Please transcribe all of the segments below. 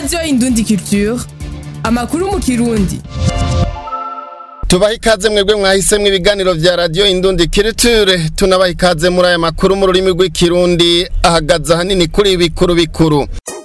radiyo indundi culture amakuru mu kirundi tubaha ikaze mwebwe mwahisemwo ibiganiro vya radiyo indundi kiriture tunabaha ikaze muri aya makuru mu rurimi rw'ikirundi ahagaze ahanini kuri bikuru bikuru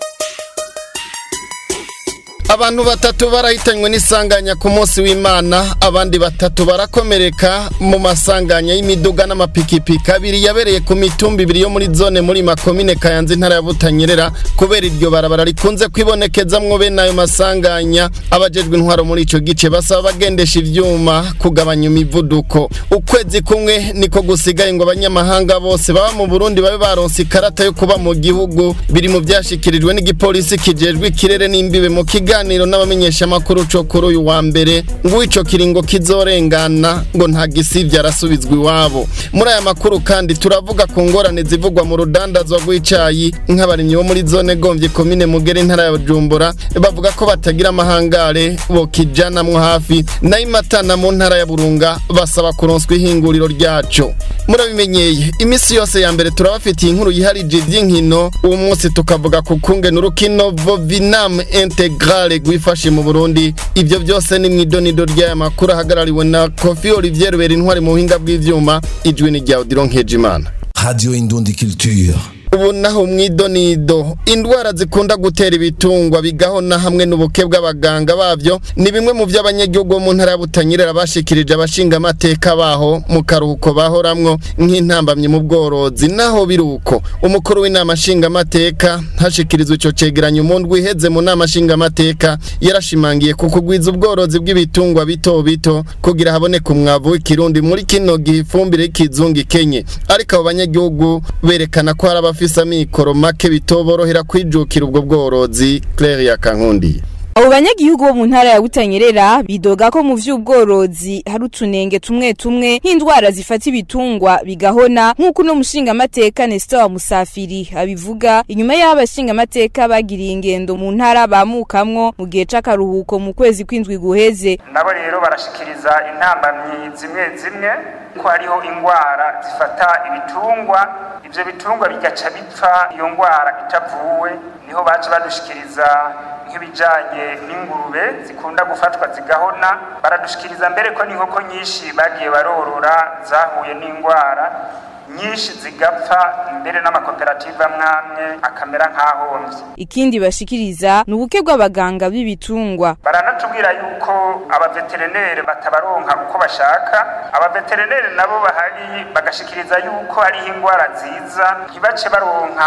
abantu batatu barahitanywe n'isanganya ku munsi w'imana abandi batatu barakomereka mu masanganya y'imiduga n'amapikipiki abiri yabereye ku mitumba ibiri yo muri zone muri makomine kayanza intara ya butanyerera kubera iryo barabara rikunze kwibonekezamwo bene ayo masanganya abajejwe intwaro muri ico gice basaba bagendesha ivyuma kugabanya imivuduko ukwezi kumwe niko gusigaye ngo abanyamahanga bose baba mu burundi babe baronse ikarata yo kuba mu gihugu biri mu vyashikirijwe n'igipolisi kijejwe ikirere n'imbibe mu kiganiro kiganiro n'abamenyeshamakuru co kuri uyu wa mbere ngo ico kiringo kizorengana ngo nta gisivya arasubizwa iwabo muri aya makuru kandi turavuga ku ngorane zivugwa mu rudandazwa rw'icayi nk'abarimyi bo muri zone gomvye komine mugere intara ya bujumbura bavuga ko batagira amahangare bokijanamwo hafi nayo imatana mu ntara ya burunga basaba kuronswa ihinguriro ryaco murabimenyeye imisi yose ya mbere turabafitiye inkuru yiharije ivy'inkino uwo munsi tukavuga ku kungena urukino vovinam integral rwifashe mu Burundi ivyo byose ni mwidonido ry'aya makuru ahagarariwe na Kofi Olivier Rubera intwari mu buhinga bw'ivyuma ijwi ni rya Odilon Nkejimana Radio Indundi Culture ubu naho mwidonido indwara zikunda gutera ibitungwa bigahona hamwe n'ubuke bw'abaganga bavyo ni bimwe mu vy'abanyagihugu bo mu ntara ya Butanyerera bashikirije abashinga amateka baho mu karuhuko bahoramwo nk'intambamye mu bworozi naho biruko umukuru w'inama nshinga amateka hashikirizwa ico cegeranyo mu ndwi iheze mu nama nshinga amateka yarashimangiye ku kugwiza ubworozi bw'ibitungwa bito bito kugira haboneke umwavu w'ikirundi muri kino gihe ifumbire y'ikizungu ikenye ariko abo banyagihugu berekana ko hari abafise amikoro make bitoborohera kwijukira ubwo bworozi Claire Yakankundi abo banyagihugu bo mu ntara ya butanyerera bidoga ko mu vy'ubworozi hari utunenge tumwe tumwe nk'indwara zifata ibitungwa bigahona nk'uko uno mushingamateka Nestor wa Musafiri abivuga inyuma y'aho abashingamateka bagiriye ingendo mu ntara bamukamwo mu gihe c'akaruhuko mu kwezi kw'indwi guheze nabo rero barashikiriza intambamyi zimwe zimwe ko hariho ingwara zifata ibitungwa ivyo bitungwa bigaca bipfa iyo ngwara itavuwe niho baca badushikiriza nk'ibijanye n'ingurube zikunda gufatwa zigahona baradushikiriza mbere ko n'inkoko nyinshi bagiye barorora zahuye n'ingwara nyinshi zigapfa mbere n'amakoperative amwamwe akamera nk'ahomvye ikindi bashikiriza ni ubuke bw'abaganga b'ibitungwa baranatubwira yuko abaveterinere batabaronka uko bashaka abaveterinere nabo bahari bagashikiriza yuko hariho ingwara ziza ntibace baronka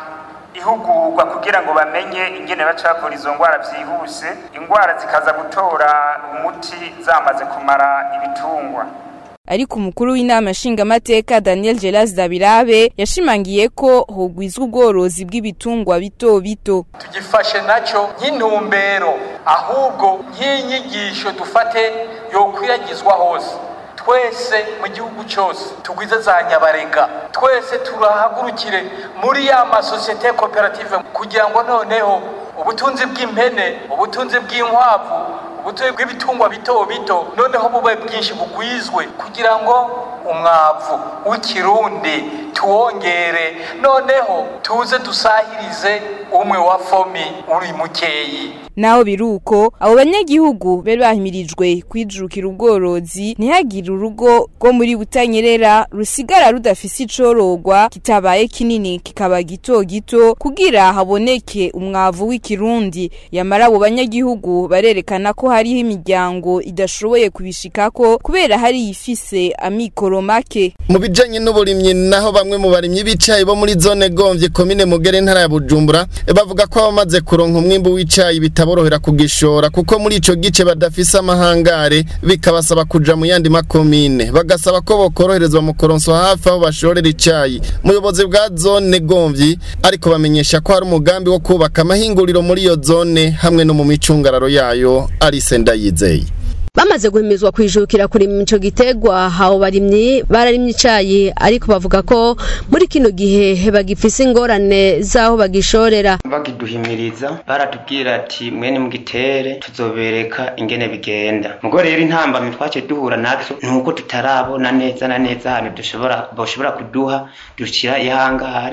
ihugurwa kugira ngo bamenye ingene baca bavura izo ngwara vyihuse ingwara zikaza gutora umuti zamaze kumara ibitungwa ariko umukuru w'inama nshingamateka Daniel Gelas Dabirabe yashimangiye ko hogwizwa ubworozi bw'ibitungwa bito bito tugifashe naco nk'intumbero ahubwo nk'inyigisho dufate yokwiragizwa hose twese mu gihugu cyose tugwize za nyabarega twese turahagurukire muri ya masosiyete koperative kugira ngo noneho ubutunzi bw'impene ubutunzi bw'inkwavu ubutunzi bw'ibitungwa bito bito noneho bube bwinshi bugwizwe kugira ngo umwavu w'ikirundi tuwongere noneho tuze dusahirize umwe wa fomi uri mukeyi naho biruko abo banyagihugu bari bahimirijwe kwijukira ubworozi ntihagire urugo rwo muri butanyerera rusigara rudafise icorogwa kitabaye kinini kikaba gito gito kugira haboneke umwavu w'ikirundi yamara abo banyagihugu barerekana ko hariho imiryango idashoboye kubishikako kubera hari ifise amikoro make mu bijanye n'uburimyi naho bamwe mu barimyi b'icayi bo muri zone gomvye komine mugere ntara ya bujumbura bavuga ko abamaze kuronka umwimbu w'icayi bitaborohera kugishora kuko muri ico gice badafise amahangare bikabasaba kuja mu yandi makomine bagasaba ko bokoroherezwa mu koronswa hafi aho bashorera icayi umuyobozi bwa zone gomvyi ariko bamenyesha ko hari umugambi wo kubaka amahinguriro muri iyo zone hamwe no mu micungararo yayo Alice Ndayizeye bamaze guhimizwa kwijukira kurima ico gitegwa habo barimyi bararimye icayi ariko bavuga ko muri kino gihe bagifise ingorane z'aho bagishorera bakiduhimiriza baratubwira ati mwene mugitere tuzobereka ingene bigenda mugo rero intambamyi twace duhura nazo nuko tutarabona neza na neza ahantu dushobora boshobora kuduha dushira ihangare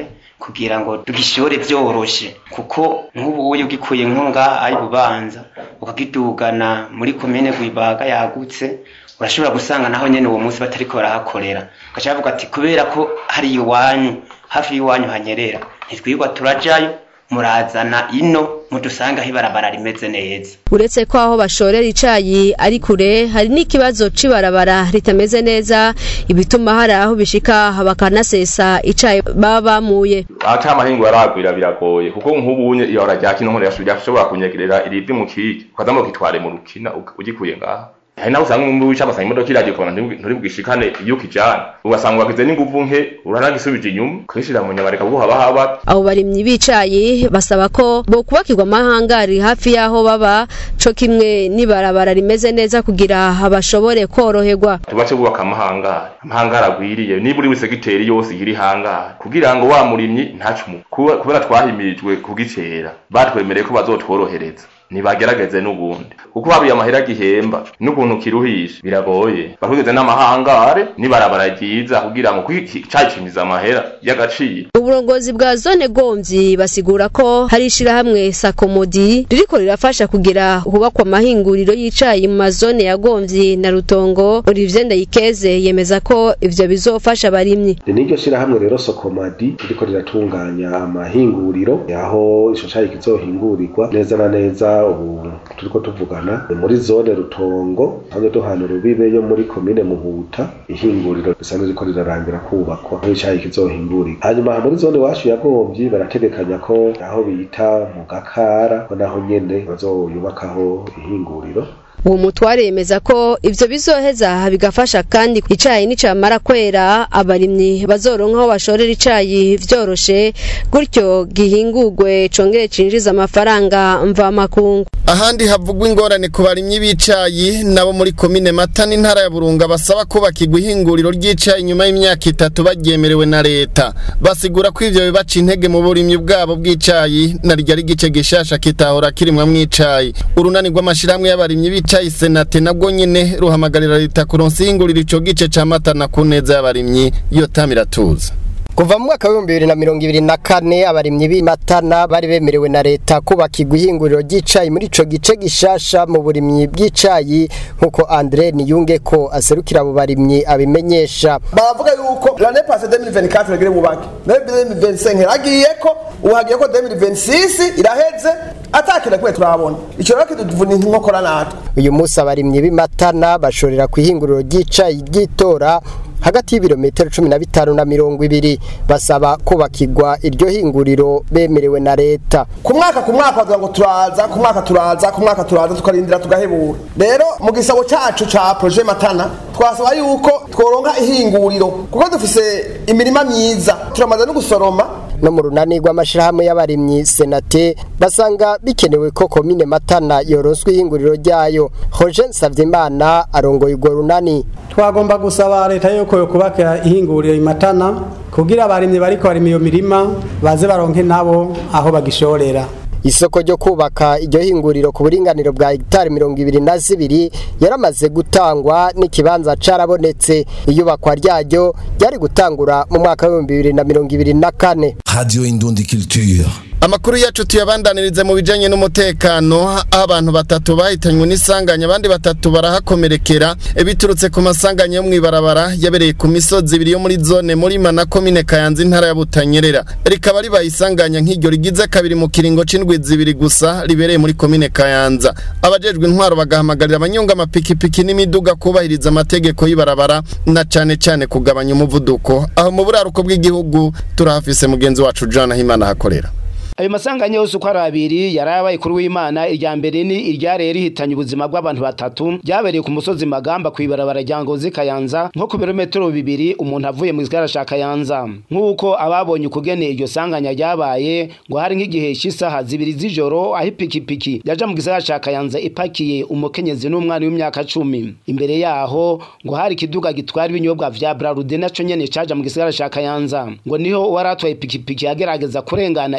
kugira ngo tugishore vyoroshe kuko nk'ubu uyu ugikuye nko ngaha ari bubanza ukagidugana muri komine Rwibaga yagutse urashobora gusanga naho nyene uwo munsi batariko barahakorera ugaca bavuga ati kubera ko hari iwanyu hafi y'iwanyu hanyerera ntitwirwa turajayo murazana ino mudusanga aho ibarabara rimeze neza uretse ko aho bashorera icayi ari kure hari n'ikibazo c'ibarabara ritameze neza ibituma hari aho bishika bakanasesa icayi baba bamuye ata amahingo yaragwira biragoye kuko nk'ubunye ihora rya kino nkora yashobora kunyegerera irivi mu kiki ukaza mu kitware mu rukina ugikuye ngaha hari naho usanga umwe wica amasanga imodoka iragiye ukabona nturi bwishikane iyo ukijana ugasanga wagize n'inguvu nke uranagisubije inyuma ukishira mu nyabareka bwo haba haba abo barimyi b'icayi basaba ko bo kubakirwa amahangari hafi y'aho baba co kimwe n'ibarabara rimeze neza kugira bashobore koroherwa tubace bubaka amahangari amahangari agwiriye niba uri segiteri yose iri hangari kugira ngo wa murimyi ntacumu kubera twahimirijwe kugicera batwemereye ko bazotworohereza nibagerageze n'ubundi kuko habuye amahera gihemba n'ukuntu kiruhisha biragoye bakugeze n'amahangare nibarabara ryiza kugira ngo cacimiza amahera y'agaciro uburongozi bwa zone gomvyi basigura ko hari ishirahamwe sakomodi ririko rirafasha kugira hubakwa amahinguriro y'icayi mu mazone ya gomvyi na rutongo Olivier Ndayikeze yemeza ko ivyo bizofasha abarimyi niryo shirahamwe rero sokomadi ririko riratunganya amahinguriro aho ico cayi kizohingurirwa neza na neza ubu turiko tuvugana muri zone rutongo hamwe duhana urubibe yo muri komine muhuta ihinguriro risanzwe riko rirarangira kubakwa aho icayi kizohingurira hanyuma muri zone iwacu ya gomvyi barategekanya ko aho bita mu gakara ko naho nyene bazoyubakaho ihinguriro uwo mutware yemeza ko ivyo bizoheza bigafasha kandi icayi nicamara kwera abarimyi bazoronka aho bashorera icayi vyoroshe gutyo gihingurwe congere cinjiza amafaranga mvamakungu ahandi havugwa ingorane ku barimyi b'icayi nabo muri komine mata n'intara ya burunga basaba kubakirwa ihinguriro ry'icayi nyuma y'imyaka itatu baryemerewe na leta basigura ko ivyo bibaca intege mu burimyi bwabo bw'icayi na rya igice gishasha kitahora kirimwamwo icayi urunani rw'amashirahamwe y'abarimyi b'icayi senate nabwo nyene ruhamagarira leta kuronsa ihinguriro ico gice ca mata na ku neza y'abarimyi iyo tamiratuza kuva mu mwaka w'ibihumbi bibiri na mirongo ibiri na kane abarimyi b'imatana bari bemerewe na leta kubakirwa ihinguriro ry'icayi muri ico gice gishasha mu burimyi bw'icayi nk'uko andre niyunge ko aserukira abo barimyi abimenyesha baravuga yuko l'année passée 2024 regire bubake nayo 2025 hagiye ko ubu hagiye ko 2026 iraheze atakira kwe turabona ico rero kiduvuna inkokora natwe uyu munsi abarimyi b'imatana bashorera ku ihinguriro ry'icayi ry'itora hagati y'ibirometero cumi na bitanu na mirongo ibiri basaba kubakirwa iryo hinguriro bemerewe na leta ku mwaka ku mwaka bavuga ngo turaza ku mwaka turaza ku mwaka turaza tukarindira tugahebura rero mu gisabo cacu ca projet matana twasaba yuko tworonka ihinguriro kuko dufise imirima myiza turamaze no gusoroma no mu runani rw'amashirahamwe y'abarimyi senate basanga bikenewe ko komine matana yoronswa ihinguriro ryayo Roger Savyimana arongoye urwo runani twagomba gusaba leta yuko yokubaka ihinguriro imatana kugira abarimyi bariko barima iyo mirima baze baronke nabo aho bagishorera isoko ryo kubaka iryo hinguriro ku buringaniro bwa hegitari mirongo ibiri na zibiri yaramaze gutangwa n'ikibanza carabonetse iyubakwa ryaryo ryari gutangura mu mwaka w'ibihumbi bibiri na mirongo ibiri na kane Radio Indundi Culture. Amakuru yacu tuyabandanirize mu bijanye n'umutekano aho abantu batatu bahitanywe n'isanganya abandi batatu barahakomerekera biturutse ku masanganya yo mwibarabara yabereye ku misozi ibiri yo muri zone muri mana komine Kayanza intara ya Butanyerera rikaba ribaye isanganya nk'iryo rigize kabiri mu kiringo c'indwi zibiri gusa ribereye muri komine Kayanza abajejwe intwaro bagahamagarira abanyonga amapikipiki n'imiduga kubahiriza amategeko y'ibarabara na cane cane kugabanya umuvuduko aho mu buraruko bw'igihugu turahafise mugenzi wacu John Himana hakorera ayo masanganya yose uko ari abiri yarabaye kuri w'imana irya mbere ni iryareye rihitanye ubuzima bw'abantu batatu ryabereye ku musozi magamba ku ibarabara rya ngozi kayanza nko ku birometero bibiri umuntu avuye mu gisagara ca kayanza nk'uko ababonye ukugene iryo sanganya ryabaye ngo hari nk'igihe cy'isaha zibiri z'ijoro aho ipikipiki yaja mu gisagara ca kayanza ipakiye umukenyezi n'umwana w'imyaka cumi imbere yaho ngo hari ikiduga gitwara ibinyobwa vya brarude naco nyene caja mu gisagara ca kayanza ngo niho uwaratwaye ipikipiki yagerageza kurengana ico kiduga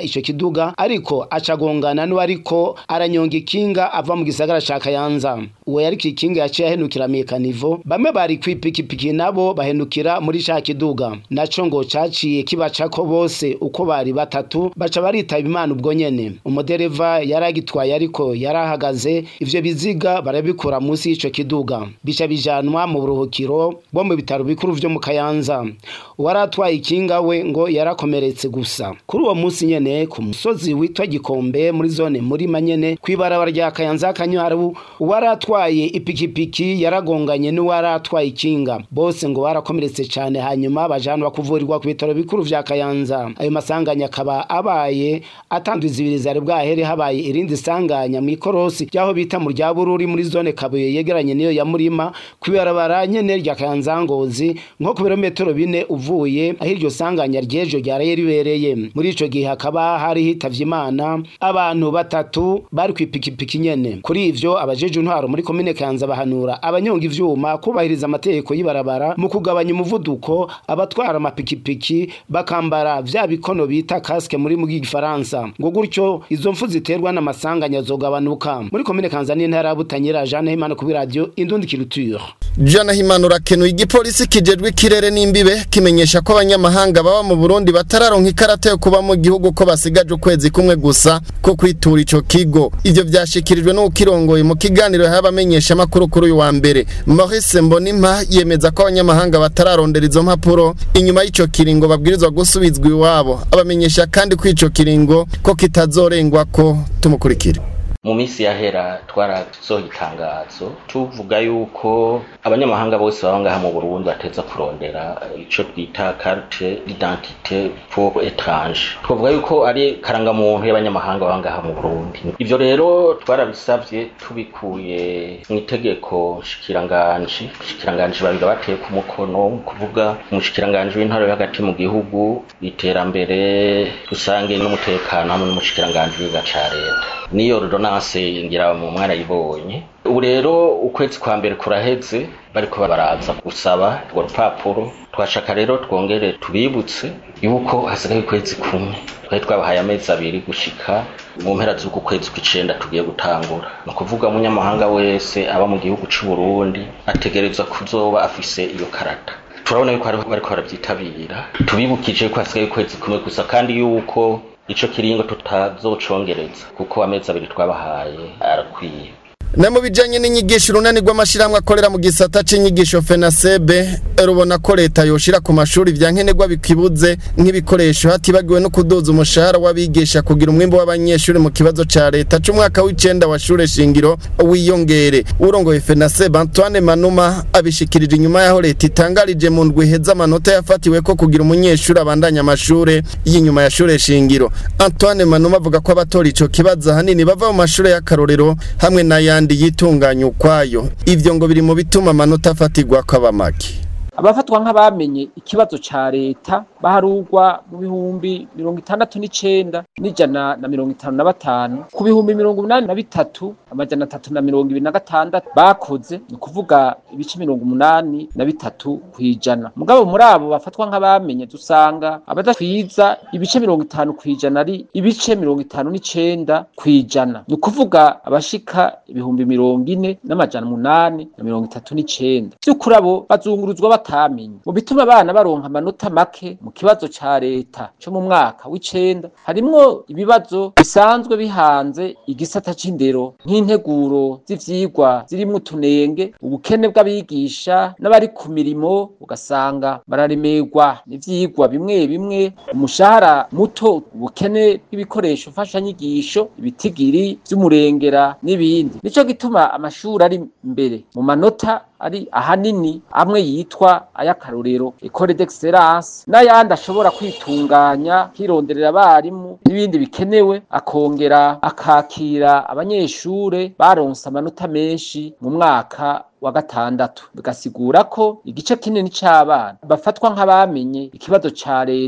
muduga ariko acagongana n'uwariko aranyonga ikinga ava mu gisagara ca Kayanza uwo yari kikinga yaciye ahenukira mekanivo bamwe bari kwipikipiki nabo bahenukira muri ca kiduga naco ngo caciye kibacako bose uko bari batatu baca baritaba imana ubwo nyene umudereva yari agitwaye ariko yari ahagaze ivyo biziga barabikura munsi y'ico kiduga bica bijanwa mu buruhukiro bwo mu bitaro bikuru vyo mu Kayanza uwari atwaye ikinga we ngo yarakomeretse gusa kuri uwo munsi nyene ku musozi witwa Gikombe muri zone muri manyene kwibarabara rya Kayanza Kanywaru uwari atwaye ipikipiki yaragonganye n'uwari atwaye ikinga bose ngo barakomeretse cyane hanyuma bajanwa kuvurirwa ku bitaro bikuru vya Kayanza ayo masanganya akaba abaye atandwiza zari bwahere habaye irindi sanganya mu ikorosi ryaho bita mu rya Bururi muri zone Kabuye yegeranye niyo ya Murima kwibarabara nyene rya Kayanza Ngozi nko ku birometero bine uvuye aho iryo sanganya ryejo ryaraye ribereye muri ico gihe hakaba hari hitavye Imana abantu batatu bari kwipikipiki nyene kuri ivyo abajeje intwaro muri komine Kayanza bahanura abanyonga ivyuma kubahiriza amategeko y'ibarabara mu kugabanya umuvuduko abatwara amapikipiki bakambara vya bikono bita casque muri mu gifaransa ngo gutyo izo mfu ziterwa n'amasanganya zogabanuka muri komine Kayanza n'intara ya Butanyerera Jeanne Himana ku radio Indundi Culture Jana Himana urakenuye igipolisi kijejwe ikirere n'imbibe kimenyesha ko abanyamahanga baba mu Burundi batararonka ikarata yo kuba mu gihugu ko basigaje ukwezi kumwe gusa ko kwitura ico kigo ivyo vyashikirijwe n'ukirongoye mu kiganiro y'abamenyesha makuru kuri uyu wa mbere Maurice Mbonimpa yemeza ko abanyamahanga batararondera izo mpapuro inyuma y'ico kiringo babwirizwa gusubizwa iwabo abamenyesha kandi ko ico kiringo ko kitazorengwa ko tumukurikire mu minsi yahera twarasohoye itangazo tuvuga yuko abanyamahanga bose baba ngaha mu Burundi bateza kurondera ico twita carte d'identité pour étrange twavuga yuko ari karangamuntu y'abanyamahanga baba ngaha mu Burundi ivyo rero twarabisavye tubikuye mu itegeko shikiranganji shikiranganji babiga bateye ku mukono kuvuga umushikiranganji w'intara yo hagati mu gihugu iterambere rusange n'umutekano hamwe n'umushikiranganji w'iga ca leta niyo ordonance ngira mu mwana yibonye ubu rero ukwezi kwa mbere kuraheze bariko baraza gusaba urwo rupapuro twashaka rero twongere tubibutse yuko hasigaye ukwezi kumwe twari twabahaye amezi abiri gushika mu mpera z'uku kwezi kw'icenda tugiye gutangura ni ukuvuga umunyamahanga wese aba mu gihugu c'u Burundi ategerezwa kuzoba afise iyo karata turabona yuko bariko barabyitabira tubibukije ko hasigaye ukwezi kumwe gusa kandi yuko ico kiringo tutazocongereza kuko amezi abiri twabahaye arakwiye na mu bijanye n'inyigisho urunani rw'amashirahamwe akorera mu gisata c'inyigisho fenasebe rubona ko leta yoshira ku mashuri vya nkenerwa bikibuze nk'ibikoresho hatibagiwe no kuduza umushahara w'abigisha kugira umwimbo w'abanyeshuri mu kibazo ca leta c'umwaka w'icenda wa shure shingiro wiyongere urongoye fenasebe antoine manuma abishikirije inyuma yaho leta itangarije mu ndwi iheza amanota yafatiwe ko kugira umunyeshuri abandanya amashure y'inyuma ya shure shingiro antoine manuma avuga ko abatora ico kibazo ahanini bava mu mashure y'akarorero hamwe n'ayandi kandi yitunganya ukwayo ivyo ngo biri mu bituma amanota afatirwa kw'abamaki abafatwa nk'abamenye ikibazo ca leta baharugwa mu bihumbi mirongo itandatu n'icenda n'ijana na mirongo itanu na batanu ku bihumbi mirongo umunani na bitatu amajana atatu na mirongo ibiri na gatandatu bakoze ni ukuvuga ibice mirongo umunani na bitatu kw'ijana mugabo muri abo bafatwa nk'abamenye dusanga abadatwiza ibice mirongo itanu kw'ijana ari ibice mirongo itanu n'icenda kw'ijana ni ukuvuga abashika ibihumbi mirongo ine n'amajana umunani na mirongo itatu n'icenda vy'ukuri abo bazunguruzwa batamenye mu bituma abana baronka amanota make mu kibazo ca leta co mu mwaka w'icenda harimwo ibibazo bisanzwe bihanze igisata c'indero nk'integuro z'ivyigwa zirimwo utunenge ubukene bw'abigisha n'abari ku mirimo ugasanga bararemerwa n'ivyigwa bimwe bimwe umushahara muto ubukene bw'ibikoresho mfashanyigisho ibitigiri vy'umurengera n'ibindi nico gituma amashuri ari imbere mu manota ari ahanini amwe yitwa ay'akarorero ecole d'excellence n'ayandi ashobora kwitunganya kironderera abarimu n'ibindi bikenewe akongera akakira abanyeshure baronse amanota menshi mu mwaka wa gatandatu bigasigura ko igice kinini c'abana bafatwa nk'abamenye ikibazo ca leta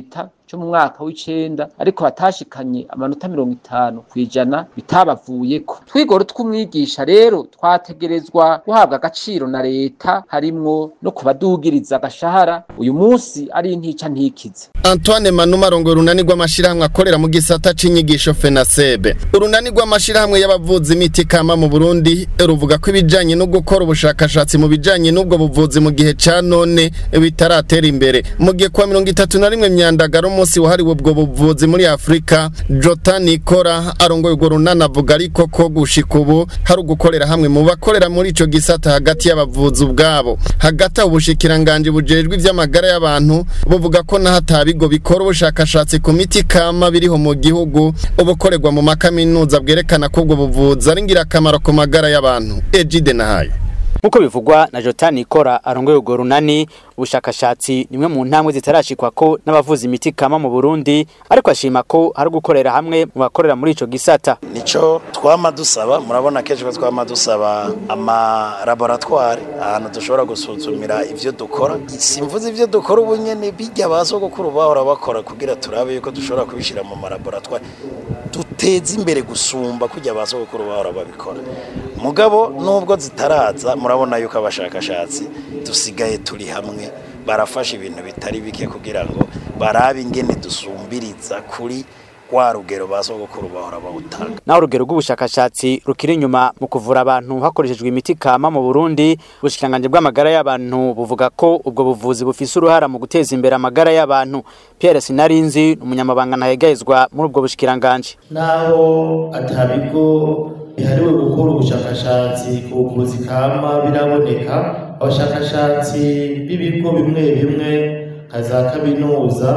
cyo mu mwaka w'icenda ariko batashikanye amanota mirongo itanu kw'ijana bitabavuyeko twigoro tw'umwigisha rero twategerezwa guhabwa agaciro na leta harimwo no kubadugiriza agashahara uyu munsi ari intica ntikize Antoine Manuma arongoye urunani rw'amashirahamwe akorera mu gisata c'inyigisho FENASEB. Urunani rw'amashirahamwe y'abavuzi imiti kama mu Burundi ruvuga ko ibijanye no gukora ubushakashatsi mu bijanye n'ubwo buvuzi mu gihe ca none bitaratera imbere. Mu gihe kwa mirongo itatu na rimwe myandagaro umunsi wahariwe ubwo buvuzi muri Afrika, Jota Nikora arongoye urwo runani avuga ariko ko gushika ubu hari ugukorera hamwe mu bakorera muri ico gisata hagati y'abavuzi ubwabo. Hagati aho ubushikiranganje bujejwe ivy'amagara y'abantu buvuga ko naho atabigo bikora ubushakashatsi ku miti kama biriho mu gihugu ubukorerwa mu makaminuza bwerekana ko ubwo buvuzi ari ngirakamaro ku magara y'abantu Ejide Nahayo Muko bivugwa na Jotani Ikora arongoye urwo runani ubushakashatsi nimwe mu ntambwe zitarashikwa ko n'abavuza imiti kama mu Burundi ariko ashima ko hari gukorera hamwe mu bakorera muri ico gisata nico twama dusaba murabona kenshi ko twama dusaba ama laboratoire ahantu dushobora gusuzumira ivyo dukora simvuze ivyo dukora ubu nyene bijya basogokuru bahora bakora kugira turabe yuko dushobora kubishira mu ma laboratoire duteze imbere gusumba kujya basogokuru bahora babikora mugabo nubwo zitaraza murabona yuko abashakashatsi dusigaye turi hamwe barafasha ibintu bitari bike kugira ngo barabe ingene dusumbiriza kuri wa rugero basogokuru bahora bawutanga naho urugero rw'ubushakashatsi rukiri inyuma mu kuvura abantu hakoreshejwe imiti kama mu Burundi ubushikanganje bw'amagara y'abantu buvuga ko ubwo buvuzi bufise uruhara mu guteza imbere amagara y'abantu Pierre Sinarinzi umunyamabanga ntahegayezwa muri ubwo bushikiranganje naho atabigo bihariwe gukora ubushakashatsi ku buvuzi kama biraboneka abashakashatsi b'ibigo bimwe bimwe nka za kaminuza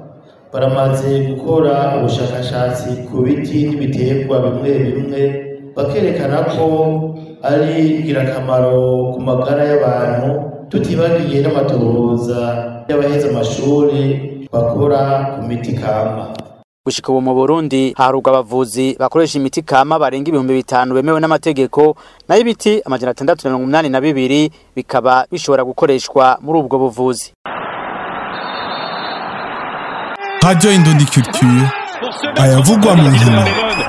baramaze gukora ubushakashatsi ku biti n'ibiterwa bimwe bimwe bakerekana ko ari ingirakamaro ku magara y'abantu tutibagiye n'amatohoza y'abaheze amashuri bakora ku miti kama gushika ubu mu Burundi harugwa abavuzi bakoresha imiti kama barenga ibihumbi bitanu bemewe n'amategeko nayo ibiti amajana atandatu na mirongo umunani na bibiri bikaba bishobora gukoreshwa muri ubwo buvuzi Radio Indondi Culture ayavugwa mu nkino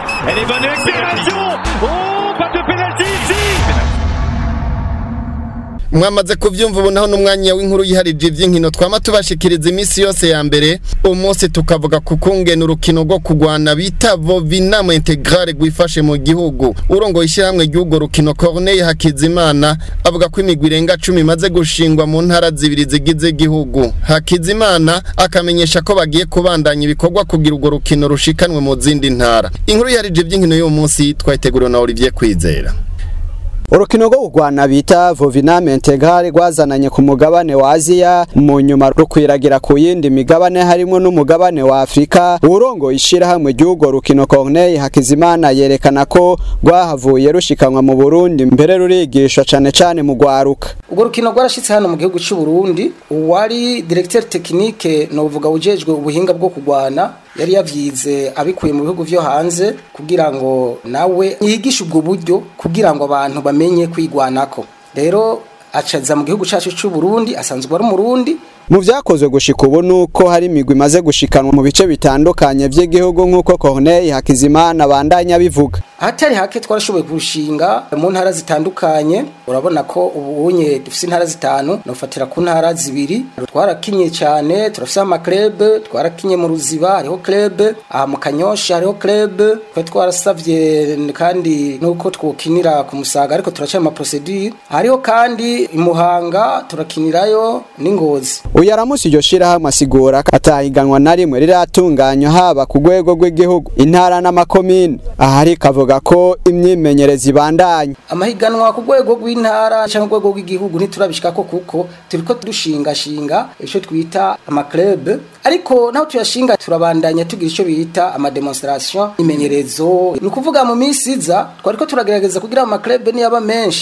mwamaze kuvyumva ubu naho n'umwanya w'inkuru yiharije ivy'inkino twama tubashikiriza iminsi yose ya mbere umunsi tukavuga ku kungena urukino rwo kugwana bita vovinamo integrale rwifashe mu gihugu urongoye ishyirahamwe ry'urwo rukino Corneille Hakizimana avuga ko imigwi irenga cumi imaze gushingwa mu ntara zibiri zigize igihugu Hakizimana akamenyesha ko bagiye kubandanya ibikorwa kugira urwo rukino rushikanwe mu zindi ntara inkuru yiharije ivy'inkino y'uwo munsi twayiteguriwe na Olivier Kwizera urukino rwo kurwana bita voviname integrale rwazananye ku mugabane wa aziya mu nyuma rukwiragira ku yindi migabane harimo n'umugabane wa afurika urongo ishirahamwe ry'urwo rukino corneille hakizimana yerekana ko rwahavuye rushikanwa mu burundi mbere rurigishwa cane cane mu rwaruka urwo rukino rwarashitse hano mu gihugu cy'u Burundi uwari directeur technique novuga ujejwe ubuhinga bwo kurwana yari yavyize abikuye mu bihugu vyo hanze kugira ngo nawe yigishe ubwo buryo kugira ngo abantu bamenye kwigwanako rero acaza mu gihugu cacu cy'u Burundi asanzwe ari umurundi mu vyakozwe gushika ubu nuko hari imigwi imaze gushikanwa mu bice bitandukanye vy'igihugu nk'uko Corneille Hakizimana bandanya bivuga ahatari hake twarashoboye kurushinga mu ntara zitandukanye urabona ko ubunye dufise intara zitanu nofatira ku ntara zibiri twarakinye cyane turafise amaklebe twarakinye mu ruziba hariho klebe aha mu kanyosha hariho klebe twe twarasavye kandi nuko twokinira ku musaga ariko turaca ama procedure hariho kandi imuhanga turakinirayo n'ingozi uyu aramusi iryo shirahamwe asigura ko atahiganwa na rimwe riratunganywa haba ku rwego rw'igihugu intara n'amakomine ahari kavuga ko imyimenyereza ibandanya amahiganwa ku rwego rw'intara cyangwa urwego rw'igihugu ntiturabishikako kuko turiko turushingashinga icyo twita amaklebe ariko naho tuyashinga turabandanya tugira icyo bita amademonstration imenyerezo ni ukuvuga mu minsi iza twariko turagerageza kugira amaklebe niyaba menshi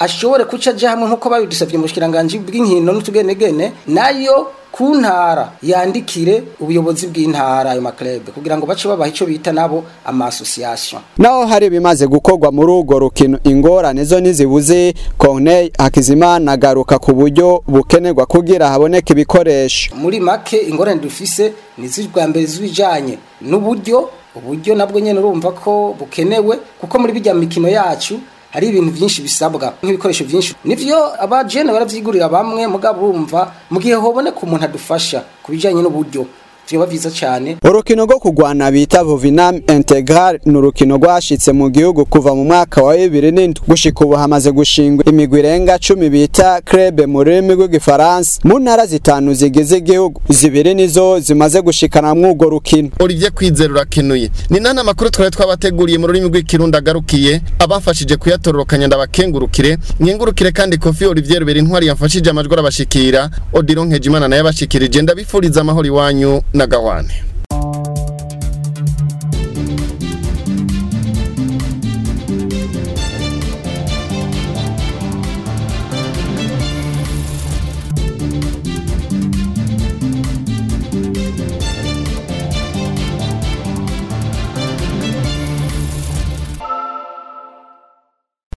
ashobore kuca aja hamwe nk'uko babidusavye mu bushikiranganji bw'inkino n'utugenegene nayo ku ntara yandikire ubuyobozi bw'intara ayo maklebe kugira ngo bace babaha ico bita nabo ama association naho hari bimaze gukorwa muri urwo rukino ingorane zo ntizibuze Corneille Hakizimana agaruka ku buryo bukenerwa kugira haboneke ibikoresho muri make ingorane dufise ni zibwa mbere zibijanye n'uburyo uburyo nabwo nyene urumva ko bukenewe kuko muri bijya mikino yacu hari ibintu byinshi bisabwa nk'ibikoresho byinshi nivyo abajene baravyigurira bamwe mugabo urumva mu gihe hoboneka umuntu adufasha ku bijanye n'uburyo vyoba vyiza cane urukino rwo kugwana bita Vovinam Integral ni urukino rwashitse mu gihugu kuva mu mwaka wa 2007 gushika ubu hamaze gushingwa imigwi irenga 10 bita club mu rurimi rw'igifaransa mu ntara zitanu zigize igihugu zibiri nizo zimaze gushikana mw'urwo rukino Olivier Kwizera urakenuye ni nana amakuru twari twabateguriye mu rurimi rw'ikirundi agarukiye abafashije kuyatororokanya ndabakengurukire nkengurukire kandi Kofi Olivier Rubera intwari yamfashije amajwi arabashikira Odilon Nkejimana naye abashikirije ndabifuriza amahoro iwanyu na gawane